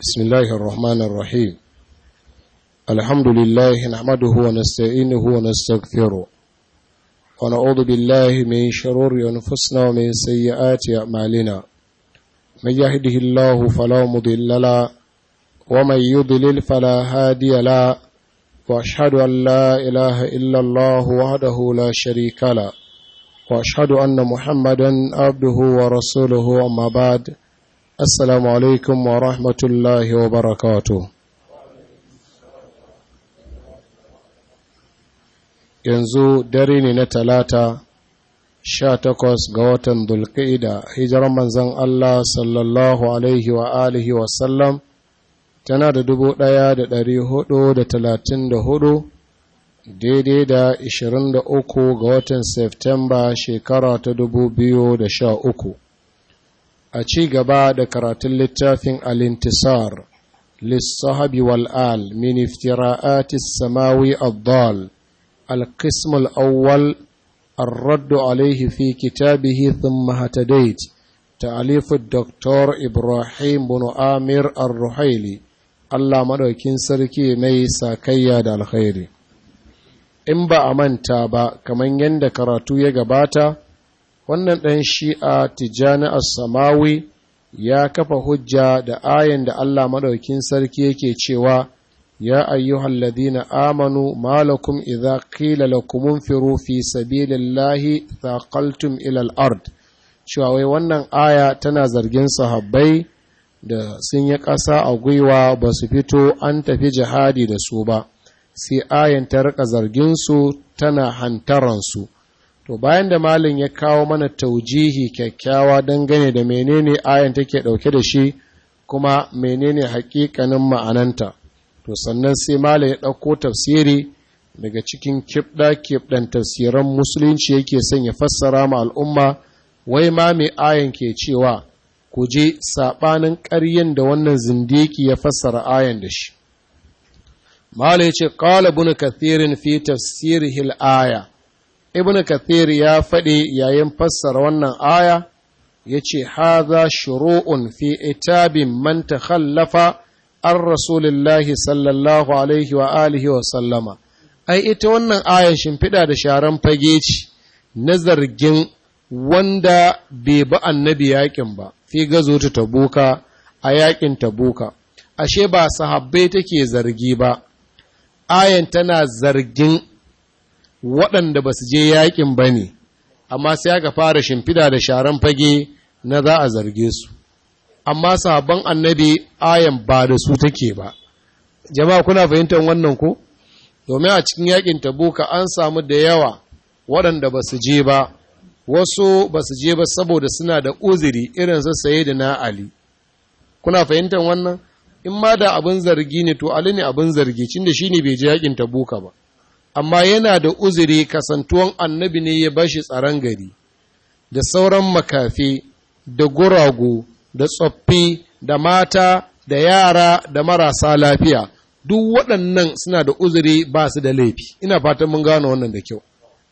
بسم الله الرحمن الرحيم الحمد لله نحمده ونستعينه ونستغفره ونعوذ بالله من شرور أنفسنا ومن سيئات أعمالنا من يهده الله فلا مضل له ومن يضلل فلا هادي له وأشهد أن لا إله إلا الله وحده لا شريك له وأشهد أن محمدا عبده ورسوله أما بعد Assalamu alaikum wa rahmatullahi wa barakatu. Yanzu dare ne na talata sha takwas ga watan Dulka'ida, hijirar manzan Allah sallallahu alaihi wa alihi wasallam tana da dubu ɗaya da ɗari hudu da talatin da hudu daidai da ishirin da uku ga watan Septemba shekara ta dubu biyu da sha uku. a ci gaba da karatun littafin alintisar lissahabi wal'al min iftira'atis samawi addal القسم الأول الرد عليه في كتابه ثم هتديت تأليف الدكتور إبراهيم بن آمر الرحيلي الله مدوكين سركي مي ساكيا دا الخير إن با أمانتا با كمان يند كراتو يغباتا wannan ɗan shi'a tijjani as-samawi ya kafa hujja da ayan da Allah maɗaukin sarki yake cewa ya ayyuhal ladina amanu malakum idza qila lakum unfiru fi sabilillahi thaqaltum ila al-ard cewa wai wannan aya tana zargin sahabbai da sun yi ƙasa a gwiwa ba su fito an tafi jihadi da su ba sai ayan ta rika zargin su tana hantaransu To bayan da malin ya kawo mana taujihi kyakkyawa dangane da menene ayan take ɗauke da shi kuma menene hakikanin ma'ananta. To sannan sai malin ya ɗauko tafsiri daga cikin kibɗa kibɗan tafsiran musulunci yake son ya fassara ma al'umma wai ma mai ayan ke cewa ku je saɓanin ƙaryen da wannan zindiki ya fassara ayan da shi. Malin ya ce, Ƙala bunu kathirin fi tafsirihil aya. ibn kathir ya faɗi yayin fassara wannan aya ya ce haza shuru'un fi itabin man takhallafa an rasulillahi sallallahu alaihi wa alihi wa sallama ai ita wannan aya shimfiɗa da sharan fage ce na zargin wanda bai bi annabi yakin ba fi gazo ta tabuka a yakin tabuka ashe ba sahabbai take zargi ba ayan tana zargin waɗanda ba su je yaƙin ba ne, amma sai aka fara shimfida da sharan fage na za a zarge su. Amma sabon annabi ayan ba da su take ba. Jama'a kuna fahimtar wannan ko? Domin a cikin yaƙin tabuka an samu da yawa waɗanda ba su je ba, wasu ba su je ba saboda suna da uzuri irin su saye da na Ali. Kuna fahimtar wannan? In ma da abin zargi ne to Ali ne abin zargi, cin da shi ne bai je yaƙin tabuka ba. amma yana da uzuri kasantuwan annabi ne ya bashi tsaron gari da sauran makafi da guragu da tsoffi da mata da yara da marasa lafiya duk waɗannan suna da uzuri ba su da laifi ina fatan mun gano wannan da kyau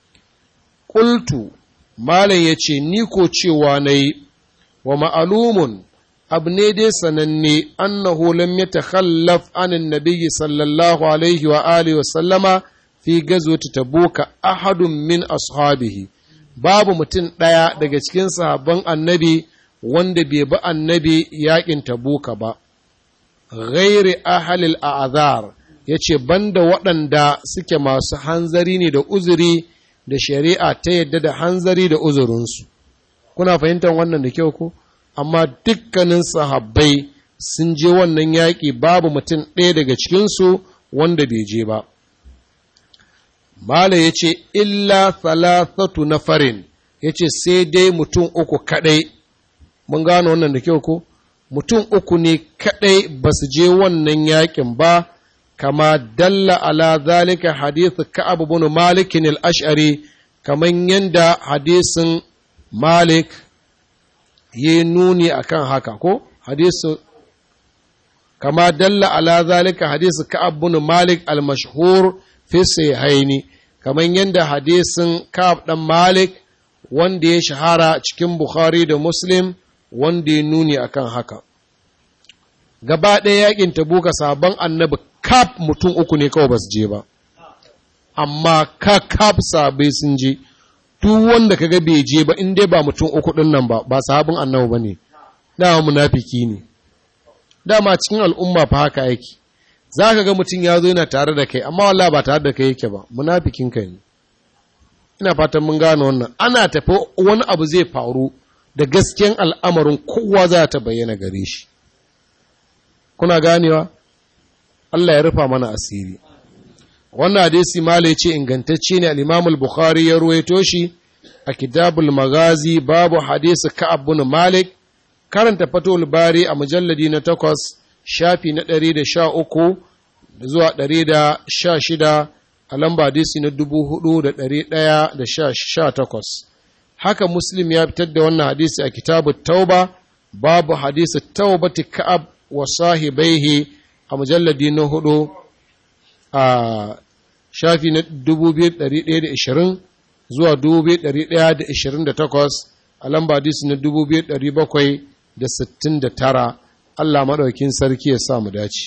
ƙultu malam ya ce ni ko cewa na yi wa ma'alumun abu ne dai sananne annahu lam yatakhallaf anin nabiyyi sallallahu alaihi wa alihi wa sallama fi gazwati tabuka ahadun min ashabihi babu mutum ɗaya daga cikin sahabban annabi wanda bai bi annabi yakin tabuka ba ghairi ahalil a'azar yace banda waɗanda suke masu hanzari ne da uzuri da shari'a ta yadda da hanzari da uzurinsu kuna fahimtar wannan da kyau ko amma dukkanin sahabbai sun je wannan yaƙi babu mutum ɗaya daga cikinsu wanda bai je ba Mala ya ce, Illa thalathatu na farin, ya ce sai dai mutum uku kaɗai, mun gano wannan da kyau ko? Mutum uku ne kaɗai ba su je wannan yakin ba, kama dalla ala zalika hadithu Ka'ab bin Malikin al-Ash'ari, kaman yanda hadisin Malik ya nuni akan haka ko? Hadisu kama dalla ala zalika hadisu Ka'ab bin Malik al-mashhur fi haini kamar yadda hadisin Ka'ab dan Malik wanda ya shahara cikin Bukhari da Muslim wanda ya nuni akan haka gaba ɗaya yakin tabuka sabon annabi kaf mutum uku ne kawai ba su je ba amma ka kaf sabai sun je duk wanda kaga bai je ba in dai ba mutum uku ɗin nan ba ba sabon annabi ba ne dama munafiki ne dama cikin al'umma fa haka yake za ka ga mutum ya zo yana tare da kai amma wallah ba tare da kai yake ba munafikin ka ne ina fatan mun gane wannan ana tafi wani abu zai faru da gaskiyan al'amarin kowa za ta bayyana gare shi kuna ganewa Allah ya rufa mana asiri wannan hadisi mala ya ce ingantacce ne al-Imam al-Bukhari ya ruwaito shi a Kitabul Magazi babu hadisi Ka'ab bin Malik karanta Fatul Bari a mujalladi na takwas shafi na ɗari da sha uku zuwa ɗari da sha shida a lamba hadisi na dubu hudu da ɗari ɗaya da sha takwas haka muslim ya fitar da wannan hadisi a kitabu tauba babu hadisi taubati ka'ab wa sahibaihi a mujalladi na hudu a shafi na dubu biyu ɗari ɗaya da ishirin zuwa dubu biyu ɗari ɗaya da ishirin da takwas a lamba hadisi na dubu biyu ɗari bakwai da sittin da tara Allah maɗaukin sarki ya sa mu dace.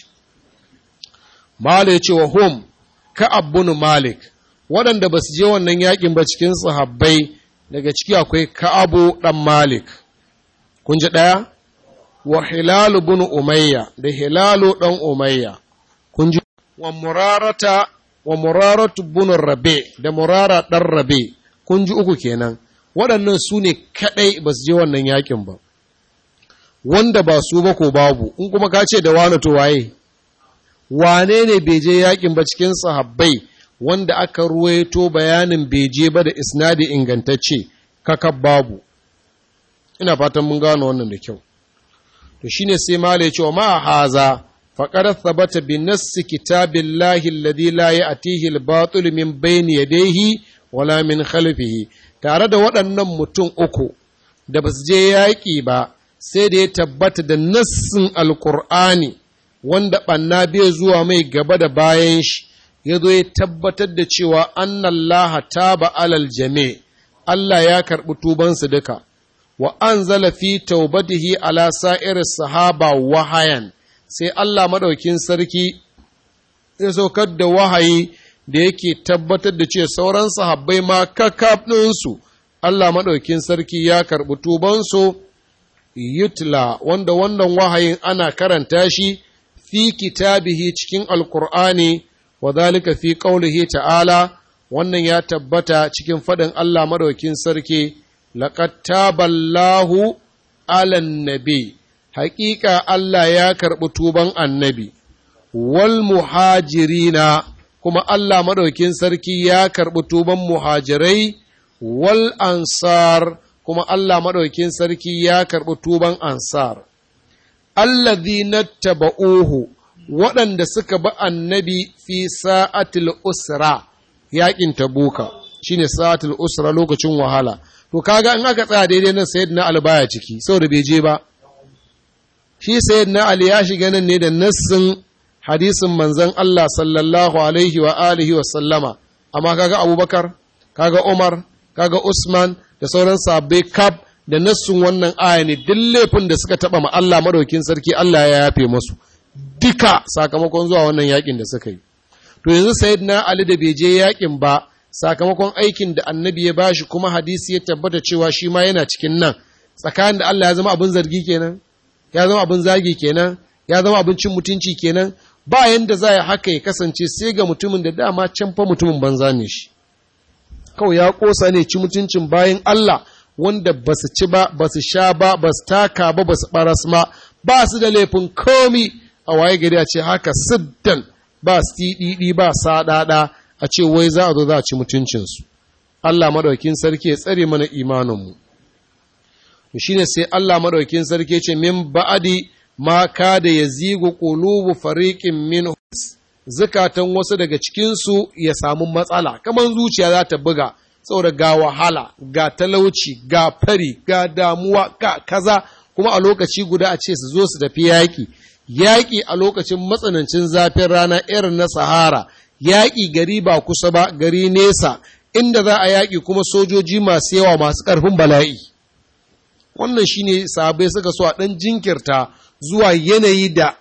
Malik ya ce wa hum Ka'ab bin Malik waɗanda ba su je wannan yakin ba cikin sahabbai daga ciki akwai Ka'abu ɗan Malik. Kun ji ɗaya? Wa Hilalu bin Umayya da Hilalu ɗan Umayya. Kun ji wa Murarata wa Muraratu bin Rabe da Murara ɗan Rabe. Kun ji uku kenan. Waɗannan su ne kaɗai ba su je wannan yakin ba. wanda ba su ba ko babu in kuma ka ce da wani to waye wane ne bai je yakin ba cikin sahabbai wanda aka ruwaito bayanin bai je ba da isnadi ingantacce kaka babu ina fatan mun gano wannan da kyau to shine sai mala ya ce wa ma haza faqad thabata bi nassi kitabillahi alladhi la ya'tihi al-batil min bayni yadayhi wala min khalfihi tare da waɗannan mutum uku da basu je yaƙi ba sai da ya tabbata da nassin alkur'ani wanda ɓanna bai zuwa mai gaba da bayan shi ya zo ya tabbatar da cewa annallaha taba alal jame Allah ya karɓi tubansu duka wa an fi taubatihi ala sa'ir sahaba wahayan sai Allah maɗaukin sarki ya saukar da wahayi da yake tabbatar da ce sauran sahabbai ma kakaf ɗinsu Allah maɗaukin sarki ya karɓi tubansu yutla wanda wannan wahayin ana karanta shi fi kitabihi cikin alkur'ani wa zalika fi qaulihi ta'ala wannan ya tabbata cikin faɗin Allah madaukin sarki laqad taballahu alan nabi haƙiƙa Allah ya karɓi tuban annabi wal muhajirina kuma Allah madaukin sarki ya karɓi tuban muhajirai wal ansar kuma Allah maɗaukin sarki ya karɓi tuban ansar. Allazi na taba'uhu waɗanda suka bi annabi fi sa'atil usra yaƙin tabuka shi ne sa'atil usra lokacin wahala. To, kaga in aka tsaya daidai nan sayid na albaya ciki, saboda bai je ba. Shi sayid na Ali ya shiga nan ne da nassin hadisin manzan Allah sallallahu alaihi wa alihi wa sallama, amma kaga Abubakar, kaga Umar, kaga Usman, da sauran sabbai kaf da nassun wannan aya ne duk laifin da suka taba ma Allah madaukin sarki Allah ya yafe musu duka sakamakon zuwa wannan yakin da suka yi to yanzu sayyidina Ali da bai je yakin ba sakamakon aikin da annabi ya bashi kuma hadisi ya tabbata cewa shi ma yana cikin nan tsakanin da Allah ya zama abin zargi kenan ya zama abin zagi kenan ya zama abin cin mutunci kenan ba yanda za ya haka ya kasance sai ga mutumin da dama can fa mutumin banza ne shi kawai ya kosa ne ci mutuncin bayan Allah wanda ba su ci ba ba su sha ba ba su taka ba ba su baras ma ba su da laifin komi a waye gari a ce haka siddan ba su tiɗiɗi ba saɗaɗa a ce wai za a zo za a ci mutuncinsu Allah maɗaukin sarki ya tsare mana imaninmu to shine sai Allah maɗaukin sarki ce min ba'adi ma kada ya zigu qulubu fariqin min zukatan wasu daga cikinsu ya samu matsala kamar zuciya za ta buga saboda ga wahala ga talauci ga fari ga damuwa ga kaza kuma a lokaci guda a ce su zo su tafi yaƙi yaƙi a lokacin matsanancin zafin rana irin na sahara yaƙi gari ba kusa ba gari nesa inda za a yaƙi kuma sojoji masu yawa masu ƙarfin bala'i wannan shine sabai suka so a ɗan jinkirta zuwa yanayi da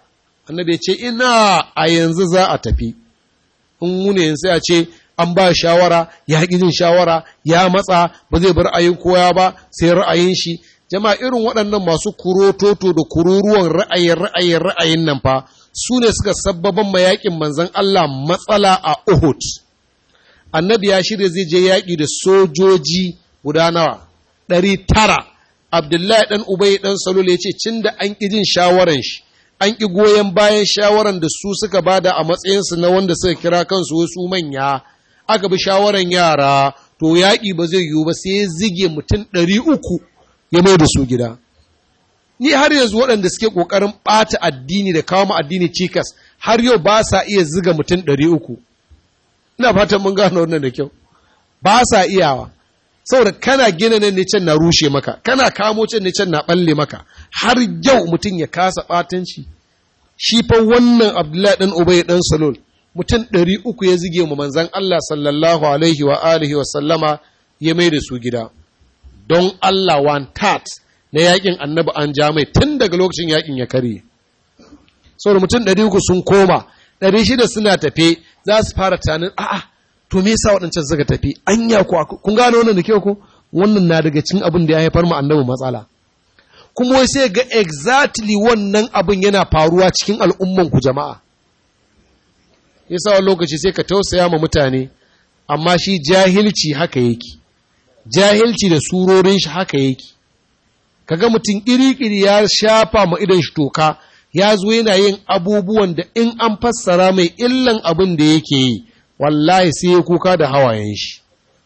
annabi ya ce ina a yanzu za a tafi in wune sai a ce an ba shawara ya haƙi jin shawara ya matsa ba zai bar ra'ayin koya ba sai ra'ayin shi jama'a irin waɗannan masu kurototo da kururuwan ra'ayin ra'ayin ra'ayin nan fa su ne suka sabbaban mayaƙin manzan Allah matsala a Uhud annabi ya shirya zai je yaƙi da sojoji guda nawa ɗari tara abdullahi ɗan ubai ɗan salul ya ce cin da an ƙi jin shawaran shi an ƙi goyon bayan shawaran da su suka bada a matsayinsu na wanda suka kira kansu wasu manya aka bi shawaran yara to yaƙi ba zai yiwu ba sai ya zige mutum ɗari uku ya mai da su gida ni har yanzu waɗanda suke ƙoƙarin ɓata addini da kawo addini cikas har yau ba sa iya ziga mutum ɗari uku ina fatan mun gano wannan da kyau ba sa iyawa saboda kana gina nan ne can na rushe maka kana kamo can ne can na balle maka har yau mutum ya kasa batanci shi fa wannan abdullahi dan ubay dan salul mutum ɗari uku ya zige mu manzon Allah sallallahu alaihi wa alihi wa sallama ya mai da su gida don Allah one tat na yakin annabi an ja mai tun daga lokacin yakin ya karye saboda mutum ɗari uku sun koma ɗari shida suna tafe za su fara tunanin a'a to me yasa waɗancan suka tafi anya ku kun gane wannan da kyau ko wannan na daga cikin abin da ya haifar mu annabi matsala kuma wai sai ga exactly wannan abin yana faruwa cikin al'umman ku jama'a yasa wani lokaci sai ka tausaya ma mutane amma shi jahilci haka yake jahilci da surorin shi haka yake kaga mutum iri-iri ya shafa ma idan shi toka ya zo yana yin abubuwan da in an fassara mai illan abin da yake yi wallahi sai ya kuka da hawayen shi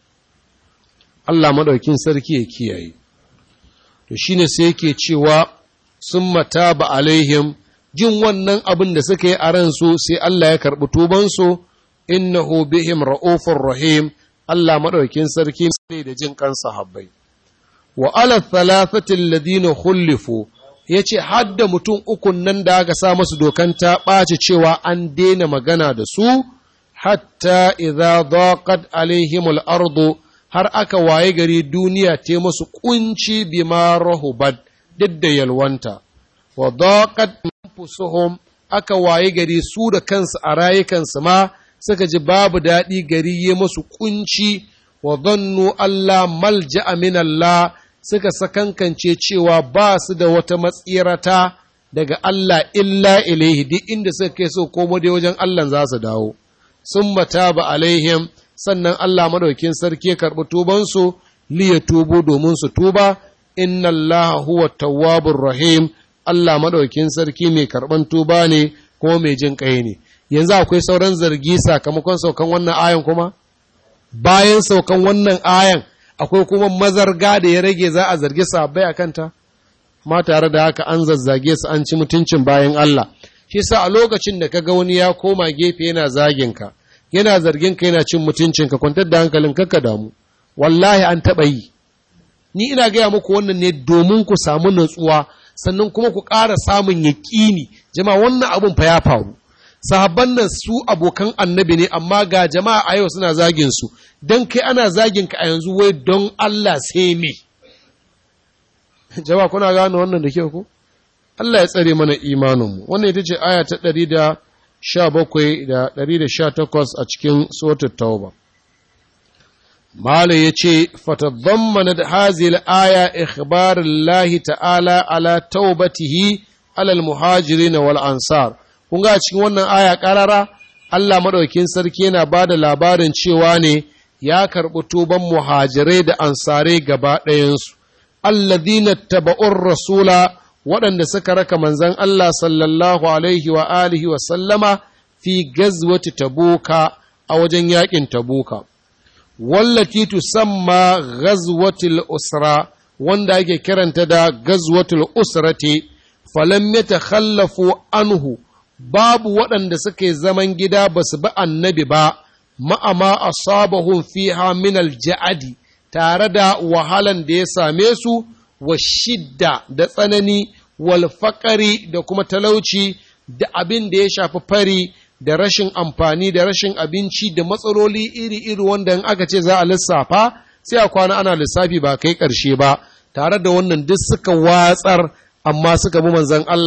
Allah maɗaukin sarki ya kiyaye to shine sai yake cewa sun mata ba alaihim jin wannan abin da suka yi a ransu sai Allah ya karɓi tubansu innahu bihim ra'ufur rahim Allah maɗaukin sarki ne da jin kansa habbai wa ala thalathati alladhina khulifu yace hadda mutum ukun nan da aka sa masu dokan ta ɓaci cewa an daina magana da su hatta idza daqat alaihimul ardu har aka waye gari duniya ta masu kunci bima rahubat duk da yalwanta wa daqat anfusuhum aka waye gari su da kansu a rayukansu ma suka ji babu daɗi gari ya masu kunci wa dhannu Allah malja'a min Allah suka sakankance cewa ba su da wata matsirata daga Allah illa ilaihi duk inda suka kai so komo dai wajen Allah za su dawo sun mata ba alaihim sannan Allah madaukin sarki ya karɓi tubansu liya tubo domin su tuba inna Allah huwa tawwabur rahim Allah madaukin sarki mai karɓan tuba ne kuma mai jin ƙai ne yanzu akwai sauran zargi sakamakon saukan wannan ayan kuma bayan saukan wannan ayan akwai kuma mazarga da ya rage za a zargi sabai a kanta ma tare da haka an zazzage su an ci mutuncin bayan Allah shi sa a lokacin da kaga wani ya koma gefe yana zagin ka yana zargin ka yana cin mutuncin ka kwantar da hankalin ka damu wallahi an taɓa yi ni ina gaya muku wannan ne domin ku samu natsuwa sannan kuma ku ƙara samun yaƙini jama'a wannan abun fa ya faru sahabban nan su abokan annabi ne amma ga jama'a a yau suna zagin su don kai ana zagin ka a yanzu wai don Allah sai me jama'a kuna gane wannan da kyau ko Allah ya tsare mana imaninmu wannan ita ce aya ta 117 da 118 a cikin suratul tauba Mala ya ce, Fatadhammana da hazil aya ikhbarin lahi ta'ala ala taubatihi alal muhajiri na wal ansar. Kun ga cikin wannan aya ƙarara, Allah maɗaukin sarki yana ba da labarin cewa ne ya karɓi tuban muhajirai da ansarai gaba ɗayansu. Alladhina taba'ur rasula waɗanda suka raka manzan Allah sallallahu alaihi wa alihi wa sallama fi gazwati tabuka a wajen yaƙin tabuka. wallati tusamma ghazwatul usra wanda ake kiranta da ghazwatul usrati falam yatakhallafu anhu babu waɗanda suke zaman gida ba su bi annabi ba ma'ama asabahum fiha min alja'adi tare da wahalan da ya same su wa shidda da tsanani wal faqari da kuma talauci da abin da ya shafi fari da rashin amfani da rashin abinci da matsaloli iri-iri wanda in aka ce za a lissafa sai a kwana ana lissafi ba kai ƙarshe ba tare da wannan duk suka watsar amma suka bi manzan Allah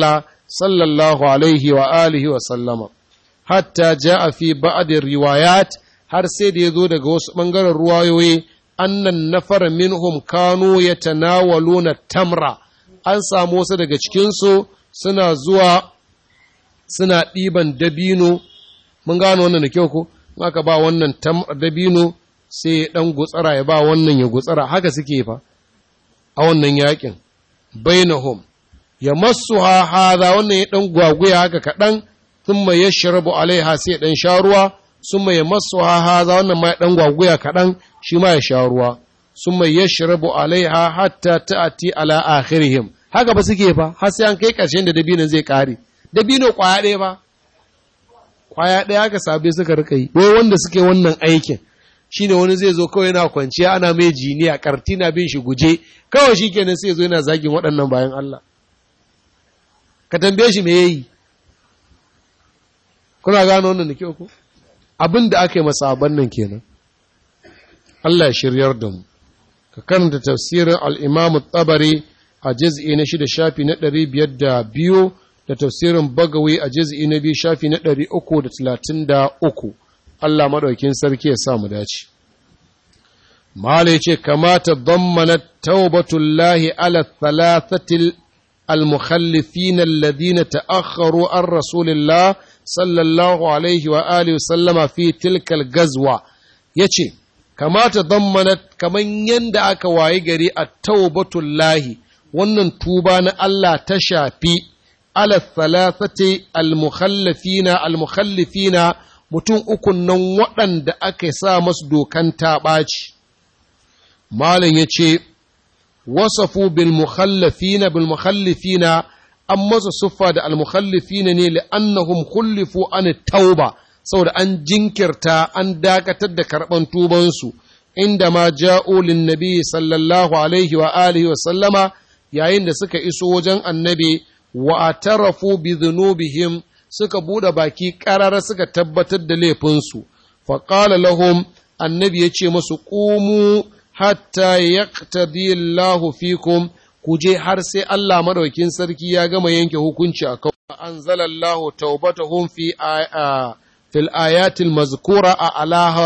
sallallahu alaihi wa alihi wa sallama hatta ja'a fi ba'd riwayat har sai da yazo daga wasu bangaren ruwayoyi annan nafar minhum kanu yatanawaluna tamra an samu wasu daga cikin su suna zuwa suna ɗiban dabino mun gano wannan da kyau ko aka ba wannan dabino sai ya ɗan gutsara ya ba wannan ya gutsara haka suke fa a wannan yakin bainahum ya masu ha haza wannan ya ɗan gwaguya haka kaɗan sun mai ya shirabu alaiha sai ya ɗan sha ruwa sun mai ya masu ha haza wannan ma ya ɗan gwaguya kaɗan shi ma ya sha ruwa sun mai ya shirabu alaiha hatta ta'ati ala akhirihim haka ba suke fa har sai an kai ƙarshen da dabinin zai ƙare dabino ƙwaya ɗaya ba ƙwaya ɗaya haka sabai suka rika yi wai wanda suke wannan aikin shine wani zai zo kawai yana kwanciya ana mai jiniya karti na bin shi guje kawai shi kenan sai zo yana zagin waɗannan bayan Allah ka tambaye shi me yayi kuna gano wannan da kyau ko abin da aka yi masa nan kenan Allah ya shiryar da mu ka karanta tafsirin al-Imam tabari a juz'i na shida shafi na ɗari biyar da biyu da tafsirin Bagawi a juz'i na biyu shafi na ɗari uku da talatin da uku Allah maɗaukin sarki ya sa mu dace. Mala ya ce, Kamata zammana taubatullahi ala thalathatil al-mukhallifin alladhina ta'akharu an rasulillah sallallahu alaihi wa alihi sallama fi tilkal gazwa yace kamata zammana kaman yanda aka wayi gari a taubatullahi wannan tuba na Allah ta shafi ala thalathati al-mukhallifina al-mukhallifina mutum ukun nan waɗanda aka sa masu dokan taɓaci. Malam ya ce, wasafu bil mukhallafina bil mukhallifina an masa siffa da al mukhallifina ne li'annahum khullifu an tauba saboda an jinkirta an dakatar da karɓan tubansu inda ma ja'u lin nabi sallallahu alaihi wa alihi wa sallama yayin da suka iso wajen annabi wa atarafu bi dhunubihim suka buɗe baki ƙarara suka tabbatar da laifinsu, faƙala lahum annabi ya ce masu ƙumu hatta ya Allahu fikum ku je har sai Allah maɗaukin sarki ya gama yanke hukunci a kawai. An zalallahu taubatahum fi fil ayatil mazkura a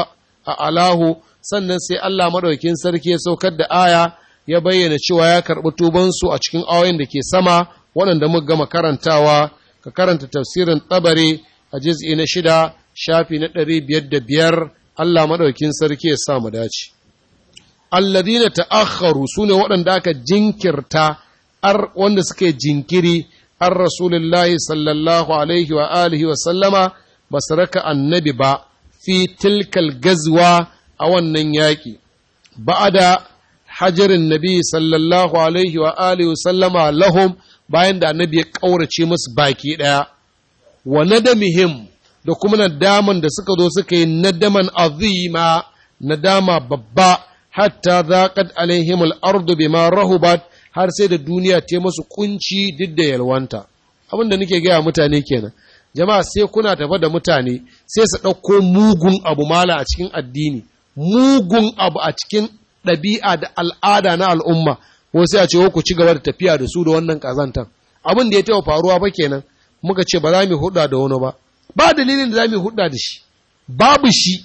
alahu sannan sai Allah maɗaukin sarki ya saukar da aya ya bayyana cewa ya karɓi tubansu a cikin ayoyin da ke sama waɗanda muka gama karantawa ka karanta tafsirin tabari a jiz'i na shida shafi na ɗari biyar da biyar Allah maɗaukin sarki ya sa mu dace. Alladina ta'akharu su ne waɗanda aka jinkirta ar wanda suke jinkiri an Rasulullahi sallallahu alaihi wa alihi wa sallama ba su raka annabi ba fi tilkal gazwa a wannan yaƙi. Ba'ada hajarin nabi sallallahu alaihi wa alihi wa sallama lahum bayan da annabi ya ƙaurace musu baki ɗaya, wa nadamihim da kuma nadaman da suka zo suka yi nadaman azima nadama babba hatta zaqat alaihim al-ardu bima rahubat har sai da duniya ta musu kunci duk da yalwanta abin da nake gaya mutane kenan jama'a sai kuna tafa da mutane sai su ɗauko mugun abu mala a cikin addini mugun abu a cikin ɗabi'a da al'ada na al'umma ko sai a ce ku ci gaba da tafiya da su da wannan kazantan abin da ya taɓa faruwa ba kenan muka ce ba za mu hudda da wani ba ba dalilin da za mu hudda da shi babu shi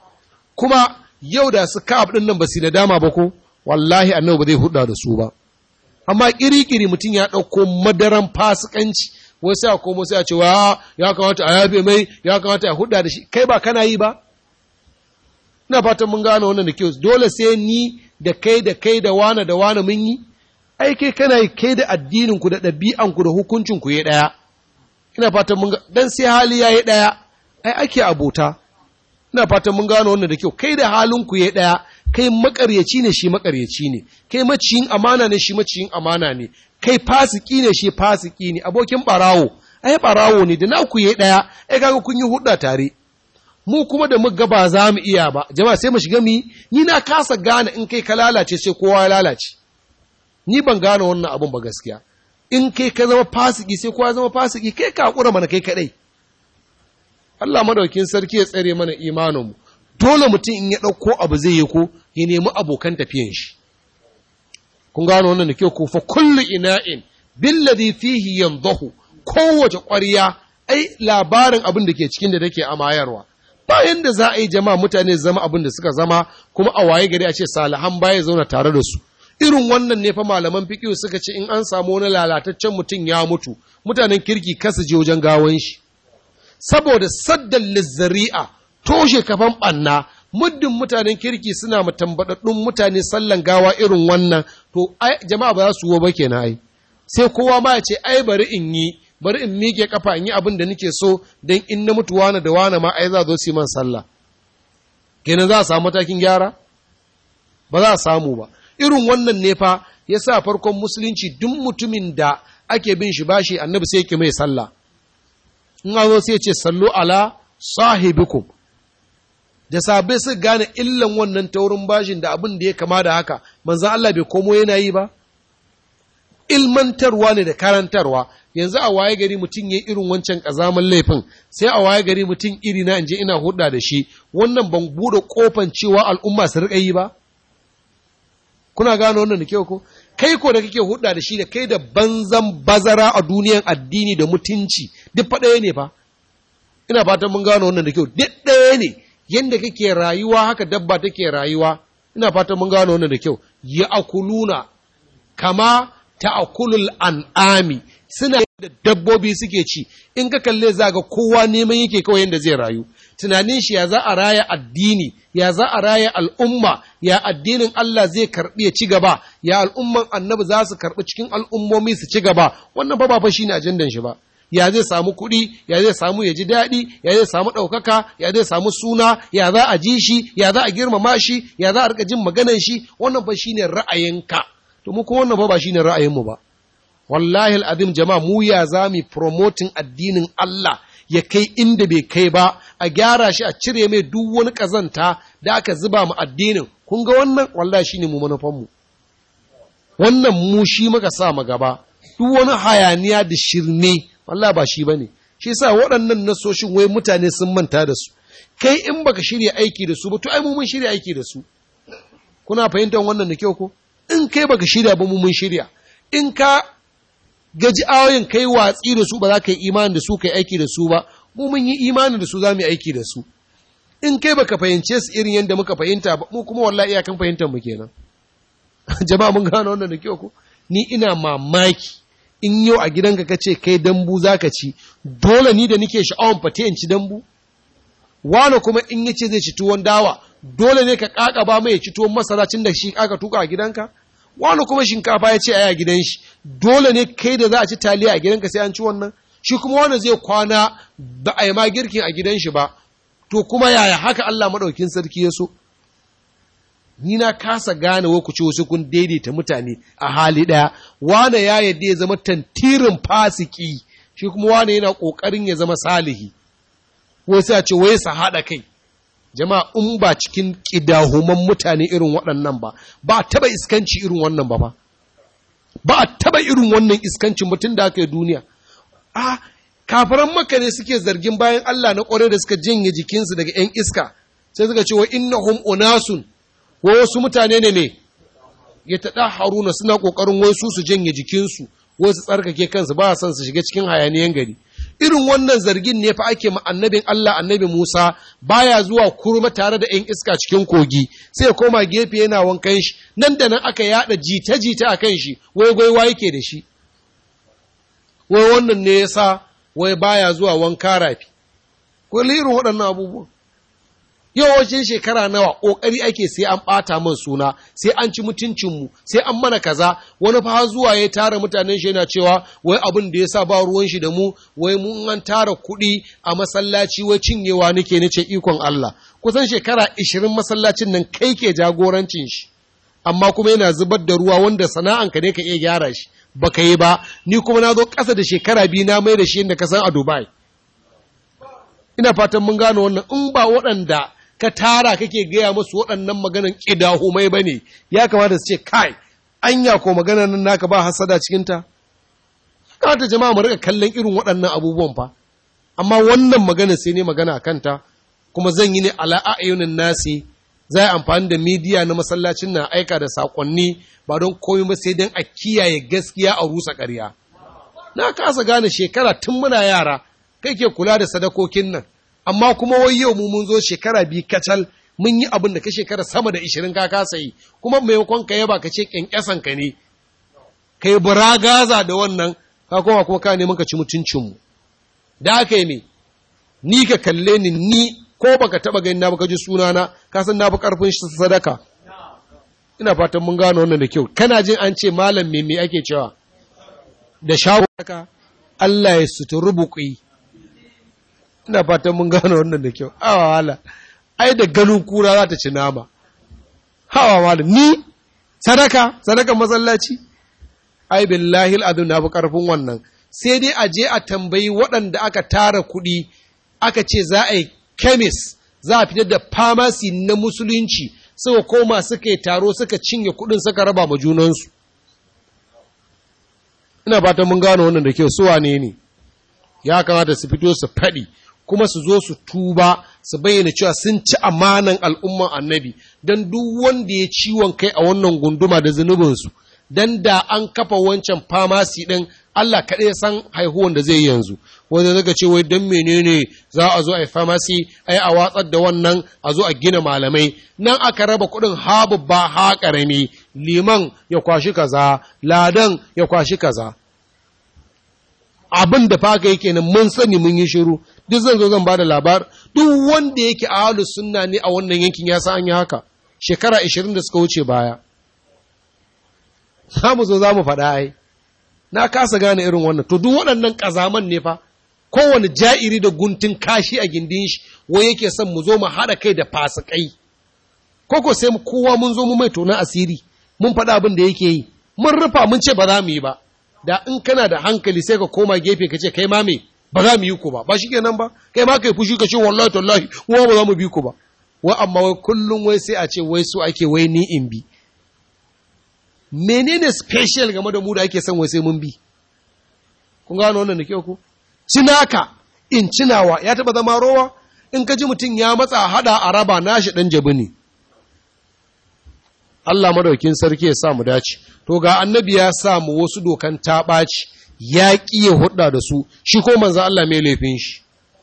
kuma yau da su ka'ab din nan ba su dama ba ko wallahi annabi ba zai hudda da su ba amma kirikiri mutum ya ɗauko madaran fasikanci wai sai a komo sai a ce wa ya kamata a yafe mai ya kamata a hudda da shi kai ba kana yi ba ina fatan mun gane wannan da kyau dole sai ni da kai da kai da wane da wane mun yi ai kai kana yi kai da addinin ku da ɗabi'an ku da hukuncin ku ya ɗaya ina fatan mun dan sai hali ya yi ɗaya ai ake abota ina fatan mun gano wannan da kyau kai da halin ku ya ɗaya kai makaryaci ne shi makaryaci ne kai maciyin amana ne shi maciyin amana ne kai fasiki ne shi fasiki ne abokin barawo ai barawo ne da naku ya ɗaya ai kaga kun yi hudda tare mu kuma da muka ba za mu iya ba jama'a sai mu shiga mi ni na kasa gane in kai ka lalace sai kowa ya lalace ni ban gane wannan abun ba gaskiya in kai ka zama fasiki sai kowa zama fasiki kai ka hakura mana kai kadai Allah madaukin sarki ya tsare mana imanin mu dole mutum in ya dauko abu zai yi ko ya nemi abokan tafiyan shi kun gano wannan da kyau ko fa kullu ina'in billadhi fihi yandahu kowace ƙwarya ai labarin abin da ke cikin da take amayarwa bayan da za a yi jama'a mutane zama abin da suka zama kuma a waye gari a ce salihan baya zauna tare da su irin wannan ne fa malaman fiqh suka ce in an samu wani lalataccen mutum ya mutu mutanen kirki kasa je wajen gawan shi saboda saddan lizzari'a toshe kafan banna muddin mutanen kirki suna matambadaddun mutane sallan gawa irin wannan to jama'a ba za su wo ba kenan ai sai kowa ma ya ce ai bari in yi bari in miƙe kafa in yi abin da nake so don in na mutu wane da wane ma ai za zo su man sallah kenan za a samu matakin gyara ba za a samu ba irin wannan ne fa ya sa farkon musulunci duk mutumin da ake bin shi bashi annabi sai yake mai sallah in an zo sai ce sallu ala sahibikum da sabai su gane illan wannan taurin bashin da abin da ya kama da haka manzan Allah bai komo yana yi ba ilmantarwa ne da karantarwa yanzu a waye gari mutum ya irin wancan ƙazaman laifin sai a waye gari mutum iri na inje ina hudda da shi wannan ban bude kofan cewa al'umma su riƙa yi ba kuna gano wannan da kyau ko kai ko da kake hudda da shi da kai da banzan bazara a duniyan addini da mutunci duk fa ɗaya ne fa ina fatan mun gano wannan da kyau duk ɗaya ne yanda kake rayuwa haka dabba take rayuwa ina fatan mun gano wannan da kyau ya akuluna kama ta'akulul an'ami suna da dabbobi suke ci in ka kalle za ga kowa neman yake kawai yadda zai rayu tunanin shi ya za a raya addini ya za a raya al'umma ya addinin Allah zai karbi ya ci gaba ya al'umman annabi za su karbi cikin al'ummomi su ci gaba wannan ba ba shine ajandan shi ba ya zai samu kuɗi ya zai samu ya ji daɗi ya zai samu ɗaukaka ya zai samu suna ya za a ji shi ya za a girmama shi ya za a rika jin maganan shi wannan ba shine ra'ayinka to mu ko wannan ba ba shine ra'ayinmu ba wallahi al'azim jama'a mu ya za mu promoting addinin Allah ya kai inda bai kai ba a gyara shi a cire mai duk wani kazanta da aka zuba mu addinin kun ga wannan wallahi shine mu manufan mu wannan mu shi muka sa mu gaba duk wani hayaniya da shirme wallahi ba shi bane shi yasa waɗannan nasoshin wai mutane sun manta da su kai in baka shirya aiki da su ba to ai mu mun shirya aiki da su kuna fahimtar wannan da kyau ko in kai baka shirya ba mu mun shirya in ka gaji ayoyin kai watsi da su ba za ka yi imani da su kai aiki da su ba mu mun yi imani da su za mu yi aiki da su in kai baka fahimce su irin yadda muka fahimta ba mu kuma wallahi iyakan fahimtar mu kenan jama'a mun gano wannan da kyau ko ni ina mamaki in yau a gidanka kace kai dambu zaka ci dole ni da nike sha'awan fate in ci dambu wani kuma in yace zai ci tuwon dawa dole ne ka kaka ba mai ci tuwon masara cin da shi aka tuka a gidanka wani kuma shinkafa ya ce a a gidan shi dole ne kai da za a ci taliya a gidanka sai an ci wannan shi kuma wani zai kwana ba a yi ma girkin a gidan shi ba to kuma yaya haka Allah maɗaukin sarki ya so ni na kasa gane wa ku ce wasu kun daidaita mutane a hali ɗaya wane ya yadda ya zama tantirin fasiki shi kuma wane yana ƙoƙarin ya zama salihi wasu a ce wai sa haɗa kai jama'a in ba cikin ƙidahuman mutane irin waɗannan ba ba taɓa iskanci irin wannan ba ba ba a taɓa irin wannan iskancin mutum da aka yi duniya a kafaran maka ne suke zargin bayan Allah na ƙware da suka janye jikinsu daga ‘yan iska sai suka ce wa innahum unasun wa wasu mutane ne me ya taɗa haruna suna ƙoƙarin wai su su janye jikinsu wasu tsarkake kansu ba son su shiga cikin hayaniyan gari irin wannan zargin ne fa ake ma annabin Allah annabi Musa baya zuwa kurma tare da ‘yan iska cikin kogi sai ya koma gefe yana wankan shi nan da nan aka yada jita-jita a kan shi wai gwaiwa yake da shi wai wannan ne ya sa wai baya zuwa wanka rafi ko irin waɗannan abubuwan yawancin shekara nawa ƙoƙari ake sai an ɓata man suna sai an ci mutuncinmu sai an mana kaza wani fa zuwa ya tara mutanen shi yana cewa wai abin da ya sa ba ruwan shi da mu wai mun an tara kuɗi a masallaci wai cinyewa nake nace ikon Allah kusan shekara ishirin masallacin nan kai ke jagorancin shi amma kuma yana zubar da ruwa wanda sana'anka ne ka iya gyara shi baka yi ba ni kuma na zo ƙasa da shekara biyu na mai da shi inda ka san a Dubai ina fatan mun gano wannan in ba waɗanda ka tara kake gaya musu waɗannan maganan ƙidahumai ba ne, ya kamata su ce, kai, anya ko maganan nan naka ba hasada cikinta? Kamata jama'a mu rika kallon irin waɗannan abubuwan fa, amma wannan maganar sai ne magana a kanta, kuma zan yi ne ala a'ayunin nasi, za a amfani da midiya na masallacin na aika da saƙonni ba don komai ba sai don a kiyaye gaskiya a rusa ƙarya. na kasa gane shekara tun muna yara kai ke kula da sadakokin nan amma kuma wai yau mu mun zo shekara biyu kacal mun yi abin da ka shekara sama da ishirin ka kasa yi kuma maimakon ka yaba ka ce kyankyasan ka ne ka yi buragaza da wannan ka koma kuma ka neman ka ci mutuncinmu da aka yi me ni ka kalle ni ni ko baka taba gani na baka ji sunana ka san na fi karfin sadaka ina fatan mun gano wannan da kyau kana jin an ce malam me me ake cewa da shawo haka Allah ya suturu buƙi ina fatan mun gano wannan da kyau awa wala ai da ganin kura za ta ci nama hawa wala ni sadaka sadaka masallaci ai billahi al'adun na fi karfin wannan sai dai a je a tambayi waɗanda aka tara kuɗi aka ce za a yi kemis za a fitar da famasi na musulunci suka koma suka yi taro suka cinye kuɗin suka raba ma junansu ina fatan mun gano wannan da kyau su wane ne ya kamata su fito su faɗi kuma su zo su tuba su bayyana cewa sun ci amanan al'umman annabi don duk wanda ya ciwon kai a wannan gunduma da zunubinsu don da an kafa wancan famasi ɗin Allah kaɗai san haihuwan da zai yanzu wanda zaka ce wai don menene za a zo a yi famasi ai a watsar da wannan a zo a gina malamai nan aka raba kuɗin habu ba ha ƙarami liman ya kwashi kaza ladan ya kwashi kaza abin da faka yake nan mun sani mun yi shiru duk zan zo zan ba da labar duk wanda yake ahlus sunna ne a wannan yankin ya san an yi haka shekara 20 da suka wuce baya za mu zo za mu faɗa ai na kasa gane irin wannan to duk waɗannan ƙazaman ne fa kowane ja'iri da guntun kashi a gindin shi wai yake son mu zo mu haɗa kai da fasikai koko sai mu kowa mun zo mu mai tonan asiri mun faɗa abin da yake yi mun rufa mun ce ba za mu yi ba da in kana da hankali sai ka koma gefe ka ce kai ma me ba za mu yi ku ba ba shi kenan ba kai ma kai fushi ka ce wallahi tallahi wa ba za mu bi ku ba wa amma wai kullum wai sai a ce wai su ake wai ni in bi menene special game da mu da ake son wai sai mun bi kun gano wannan da kyau ku cinaka in cinawa ya taba zama rowa in ka ji mutum ya matsa hada a raba nashi dan jabi ne Allah madaukin sarki ya sa mu dace to ga annabi ya sa mu wasu dokan taɓaci ya ƙi ya hudda da su shi ko manzo Allah mai laifin shi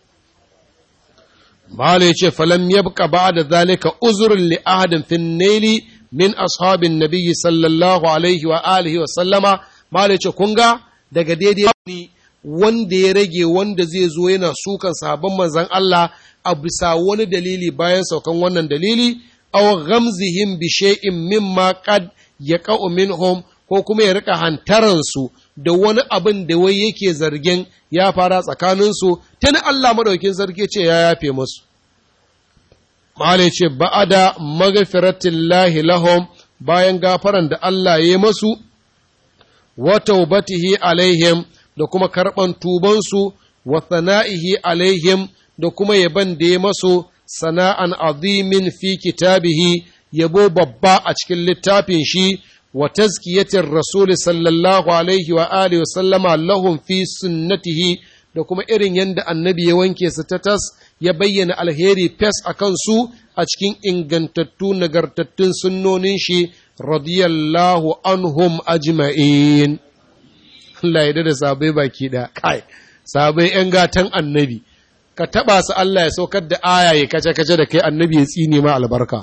Mala ya ce falam yabqa ba'da zalika uzrun li ahadin fin naili min ashabin nabiyyi sallallahu alaihi wa alihi wa sallama Mala ya ce kun ga daga daidai ne wanda ya rage wanda zai zo yana sukan sahabban manzon Allah a bisa wani dalili bayan saukan wannan dalili aw ghamzihim bi shay'in mimma qad yaqa'u minhum ko kuma ya rika hantaransu da wani abin da wai yake zargin ya fara tsakaninsu tun Allah madaukin sarki ce ya yafe musu Mala ce ba'ada magfiratillahi lahum bayan gafaran da Allah ya masu wa taubatihi alaihim da kuma karɓan tubansu wa sana'ihi alaihim da kuma yaban da ya masu sana'an azimin fi kitabihi yabo babba a cikin littafin shi wa tazkiyatin rasul sallallahu alaihi wa alihi wa sallama lahum fi sunnatihi da kuma irin yadda annabi ya wanke su ta tas ya bayyana alheri fes a kansu a cikin ingantattu nagartattun sunnonin shi radiyallahu anhum ajma'in Allah ya da sabai baki da kai sabai yan gatan annabi ka taba su Allah ya saukar da aya ya kace kace da kai annabi ya tsine ma albarka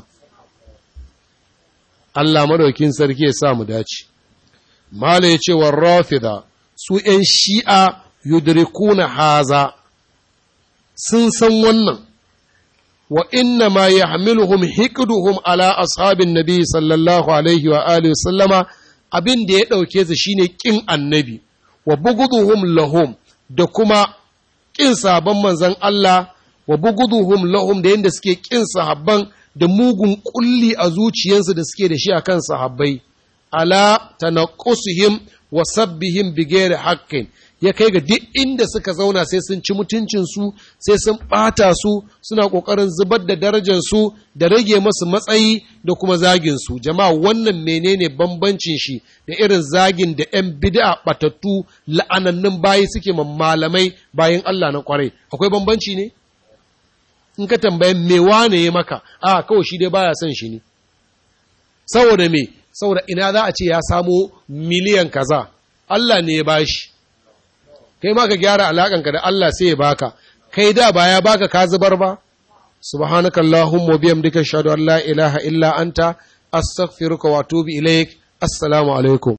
Allah madaukin sarki ya sa mu dace mala ya ce wa rafida su ‘yan shi'a yudrikuna haza sun san wannan wa inna ma ya hamiluhum hikduhum ala ashabin nabi sallallahu alaihi wa alihi sallama abin da ya ɗauke su shine ƙin annabi wa buguduhum lahum da kuma ƙin sabon manzan Allah wa buguduhum lahum da yadda suke ƙin sahabban da mugun kulli a zuciyarsu da suke da shi a kan sahabbai ala tanaqusihim wa sabbihim bighairi haqqin ya kai ga duk inda suka zauna sai sun ci mutuncinsu sai sun ɓata su suna ƙoƙarin zubar da darajarsu da rage masu matsayi da kuma zaginsu jama'a wannan menene bambancin shi da irin zagin da 'yan bid'a ɓatattu la'anannun bayi suke malamai bayan Allah na kwarai akwai bambanci ne in ka tambaye me wane ya maka a kawai shi dai baya son shi ne saboda me saboda ina za a ce ya samo miliyan kaza Allah ne ya bashi kai ma ka gyara alaƙanka da Allah sai ya baka kai da ba ya baka ka zubar ba subhanakallahumma wa bihamdika ashhadu an la ilaha illa anta astaghfiruka wa atubu ilaik assalamu alaikum